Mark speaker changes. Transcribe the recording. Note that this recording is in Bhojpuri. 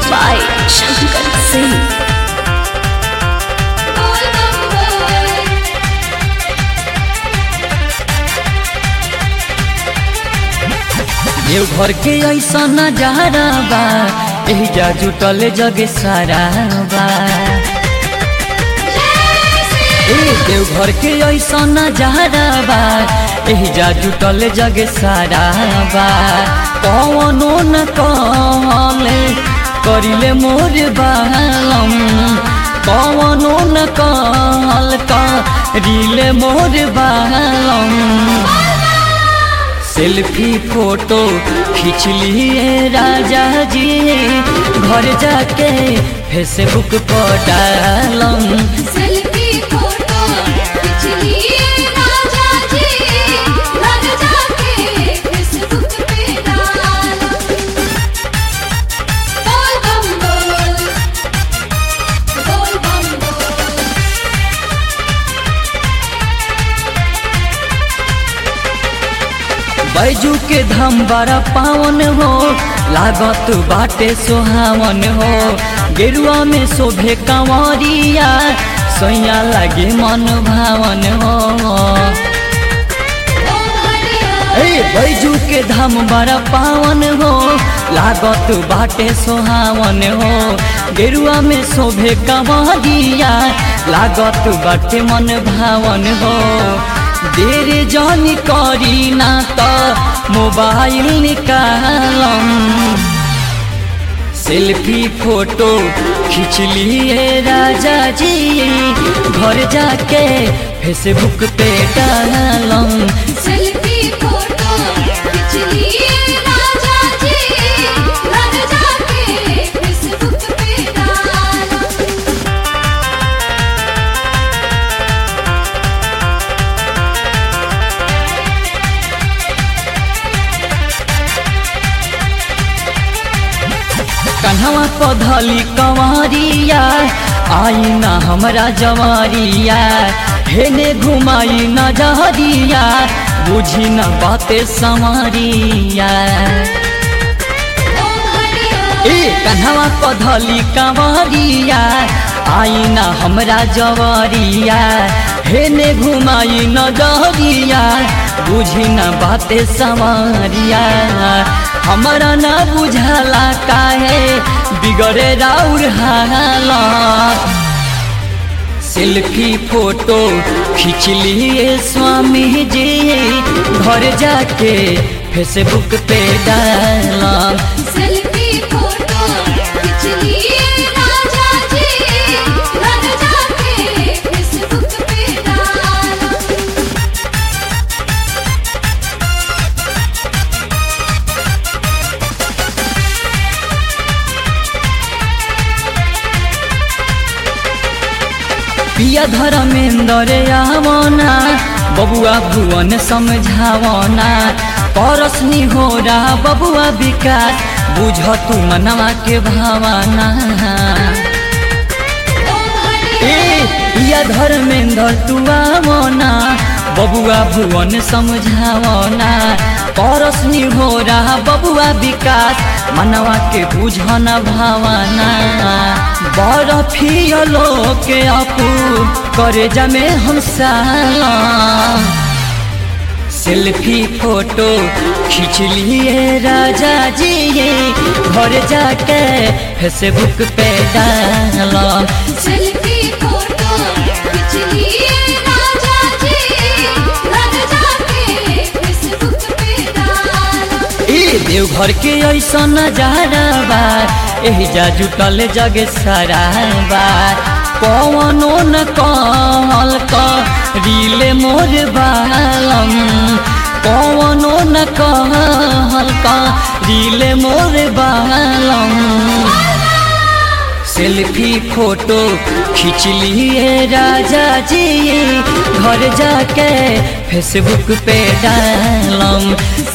Speaker 1: by Shankar Singh.
Speaker 2: देवघर के ऐसा नजारा बा एहिजा जुटल जग सारा बा ए देवघर के ऐसा नजारा बा एहिजा जुटल जग सारा बा कवनो न कहले करिले मोर बालम कवनो न कहल करिले मोर बालम सेल्फी फोटो खींच लिए राजा जी घर जाके फेसबुक पर डालम
Speaker 3: सेल्फी फोटो खींच लिए राजा जी घर जाके फेसबुक पे डालो बोल बम बोल बोल बम बोल
Speaker 2: बैजू के धाम बड़ा पावन हो लागत बाटे सोहावन हो गेरुआ में शोभे कंवरिया सोया लगे मन भावन हो
Speaker 3: ओ हरिया
Speaker 2: ए बैजू के धाम बड़ा पावन हो लागत बाटे सोहावन हो गेरुआ में शोभे कंवरिया लागत बाटे मन भावन हो देर जन करी ना त मोबाइल निकालम सेल्फी फोटो खींच लिए राजा जी घर जाके फेसबुक पे डालम
Speaker 3: सेल्फी फोटो खींच लिए राजा जी घर जाके फेसबुक पे डालो
Speaker 2: कन्हवा पधली कंवरिया आई ना हमरा जवारिया हेने घुमाई न जहरिया बुझी न बाते संवरिया
Speaker 3: ओ हरिया
Speaker 2: ए कन्हवा पधली कंवरिया आई ना हमरा जवारिया हेने घुमाई न जहरिया बुझी न बाते संवरिया हमरा न बुझला काहे बिगड़े राउर हाला सेल्फी फोटो खींच लिए स्वामी जी घर जाके फेसबुक पे डालम
Speaker 3: सेल्फी फोटो खींच लिए राजा जी घर जाके फेसबुक पे डालो
Speaker 2: पिया धर्मेंद्र आवना बबुआ भुवन समझावना परसनी हो रहा बबुआ विकास बुझ तू मनवा के भावना
Speaker 3: ओ हरिया
Speaker 2: ए पिया धर्मेंद्र तू आवना बबुआ भुवन समझावना परसनी हो रहा बबुआ विकास मनवा के बुझन भावना बरफियलो के अपू करे जमे हम साला सेल्फी फोटो खींच लिए राजा जी घर जाके फेसबुक पे डालम
Speaker 3: सेल्फी फोटो खींच लिए राजा जी घर जाके फेसबुक पे डालो
Speaker 2: ए देवघर के ऐसा नजारा बा एहिजा जुटल जग सारा बा कवनो न कहल रीले मोर बालम कवनो न कहल रीले मोर बालम सेल्फी फोटो खींच लिए राजा जी घर जाके फेसबुक पे डालम